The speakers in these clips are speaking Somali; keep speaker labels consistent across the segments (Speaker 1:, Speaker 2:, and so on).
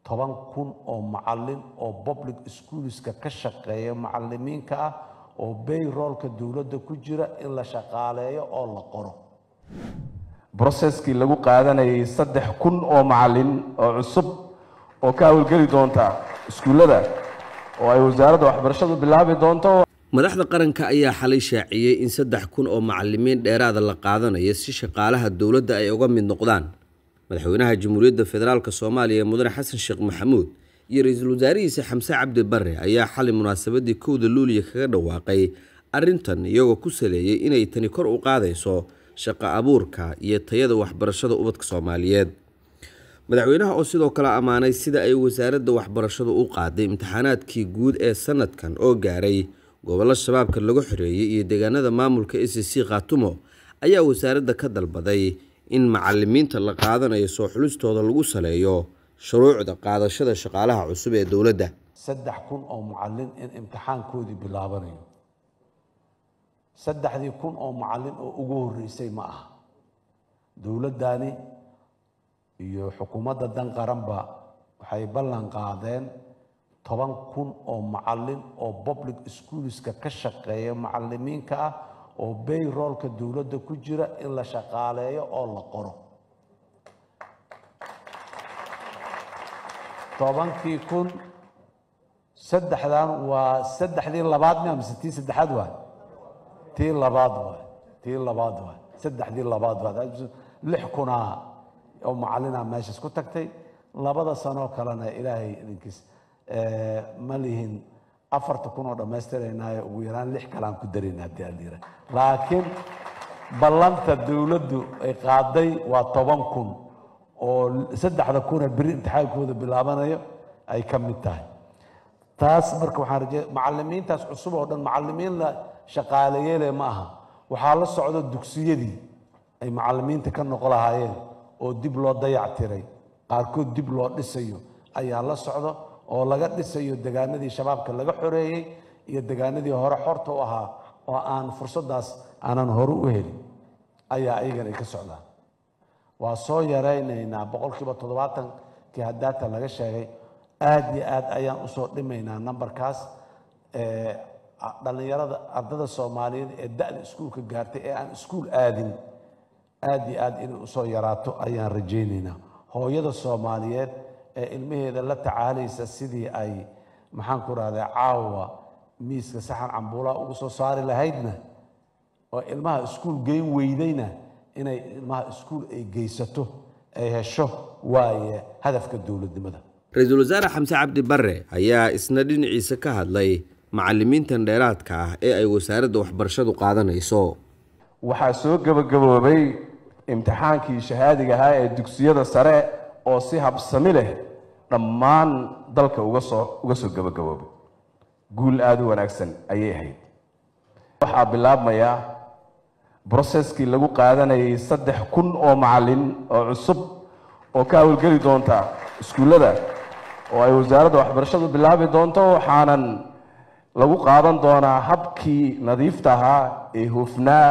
Speaker 1: toban kun oo macalin oo public schoolska ka shaqeeya macalimiinka ah oo bayroolka dowladda ku jira in la shaqaaleeyo oo la qoro
Speaker 2: broseskii lagu qaadanayay saddex kun oo macalin oo cusub oo ka hawlgeli doonta iskuullada oo ay wasaaradda waxbarashadu bilaabi doonto
Speaker 3: madaxda qaranka ayaa xalay shaaciyey in saddex kun oo macalimiin dheeraada la qaadanayo si shaqaalaha dowladda ay uga mid noqdaan madaxweynaha jamhuuriyadda federaalk soomaaliya mudane xasan sheekh maxamuud iyo ra-iisul wasaarihiisa xamse cabdi bare ayaa xalay munaasabadii kowda luuliya kaga dhawaaqay arrintan iyagoo ku saleeyey inay tani kor u qaadayso shaqo abuurka iyo tayada waxbarashada ubadka soomaaliyeed madaxweynaha oo sidoo kale ammaanay sida ay wasaaradda waxbarashadu u qaaday imtixaanaadkii guud ee sanadkan oo gaaray gobollo shabaabka lagu xoreeyey iyo deegaanada maamulka a c c khaatumo ayaa wasaaradda ka dalbaday in macalimiinta la qaadanayo soo xulistooda lagu saleeyo shuruucda qaadashada shaqaalaha cusub ee dowladda
Speaker 1: saddex kun oo macalin in imtixaankoodii bilaabanayo saddexdii kun oo macalin oo ugu horreysay ma aha dowladdani iyo xukuumadda dan qaranba waxay ballan qaadeen toban kun oo macalin oo public schoolska ka shaqeeya macalimiinka ah oo bayroolka dowladda ku jira in la shaqaaleeyo oo la qoro tobankii kun saddexdan waa saddexdii labaad mia mise tii saddexaad waay tii labaad waay tii labaad waay saddexdii labaad waay lix kunaa oo macalina meeshaas ku tagtay labada sanoo kalena ilaahay idinkiis ma lihin afarta kun oo dhammaystiraynaayo ugu yaraan lix kalaan ku darayna haddii aan yira laakiin ballanta dowladdu ay qaaday waa toban kun oo saddexda kuna beri imtixaankooda bilaabanayo ay ka mid tahay taas marka waxaan rajey macalimiintaas cusub oo dhan macalimiin la shaqaaleyeele ma aha waxaa la socda dugsiyadii ay macalimiinta ka noqo lahaayeen oo dib loo dayac tiray qaarkood dib loo dhisayo ayaa la socda oo laga dhisayo degaanadii shabaabka laga xoreeyey iyo degaanadii hore xorta u ahaa oo aan fursaddaas aanan hore u helin ayaa ayagan ay ka socdaan waa soo yaraynaynaa boqolkiiba toddobaatankii hadaata laga sheegay aad iyo aad ayaan usoo dhimaynaa nambarkaas dhallinyarada ardada soomaaliyeed ee da-da iskuulka gaartay ee aan iskuul aadin aad iyo aad inay usoo yaraato ayaan rajaynaynaa hooyada soomaaliyeed ee ilmaheeda la tacaalaysa sidii ay maxaan ku rahdaa caawa miiska saxan cambuulaha ugu soo saari lahaydna oo ilmaha iskuul geyn weydayna inay ilmaha iskuul ay geysato ay hesho waaye hadafka dowladnimada
Speaker 3: ra-iisul wasaare xamse cabdi bare ayaa isna dhinaciisa ka hadlay macalimiintan dheeraadka ah ee ay wasaaradda waxbarashadu qaadanayso
Speaker 2: waxaa soo gebagaboobay imtixaankii shahaadiga ahaa ee dugsiyada sare oo si habsami leh dhammaan dalka uga soo uga soo gebagaboobay guul aada u wanaagsan ayay ahayd waxaa bilaabmaya broseskii lagu qaadanayay saddex kun oo macalin oo cusub oo ka hawlgeli doonta iskuullada oo ay wasaaradda waxbarashadu bilaabi doonto waxaanan lagu qaadan doonaa habkii nadiifta ahaa ee hufnaa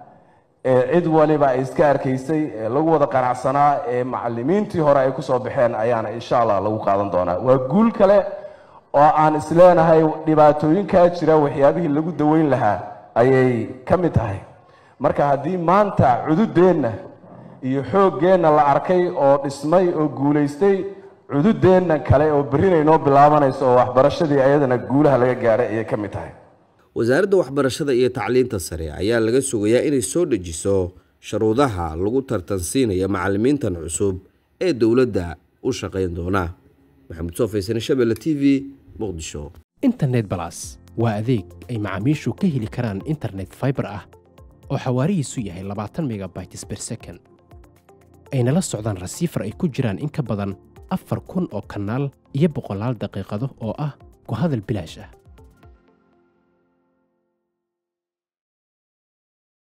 Speaker 2: ee cid waliba ay iska arkaysay ee lagu wada qanacsanaa ee macalimiintii hore ay kusoo baxeen ayaana insha allah lagu qaadan doonaa waa guul kale oo aan isleenahay dhibaatooyinkaa jira waxyaabihii lagu daweyn lahaa ayay ka mid tahay marka haddii maanta cududeenna iyo xooggeenna la arkay oo dhismay oo guulaystay cududeenna kale oo berrinay noo bilaabanayso oo waxbarashadii ayadana guulaha laga gaaray ayay ka mid tahay
Speaker 3: wasaaradda waxbarashada iyo tacliinta sare ayaa laga sugayaa inay soo dejiso sharuudaha lagu tartansiinaya macalimiintan cusub ee dowladda u shaqayn doona maxamed soo faysane shabelle t v muqdisho
Speaker 4: internet balas waa adeeg ay macaamiishu ka heli karaan internet fiber ah oo xawaarihiisu yahay labaatan megabytes per second ayna la socdaan rasiifar ay ku jiraan in ka badan afar kun oo kanaal iyo boqolaal daqiiqado oo ah ku hadal bilaash ah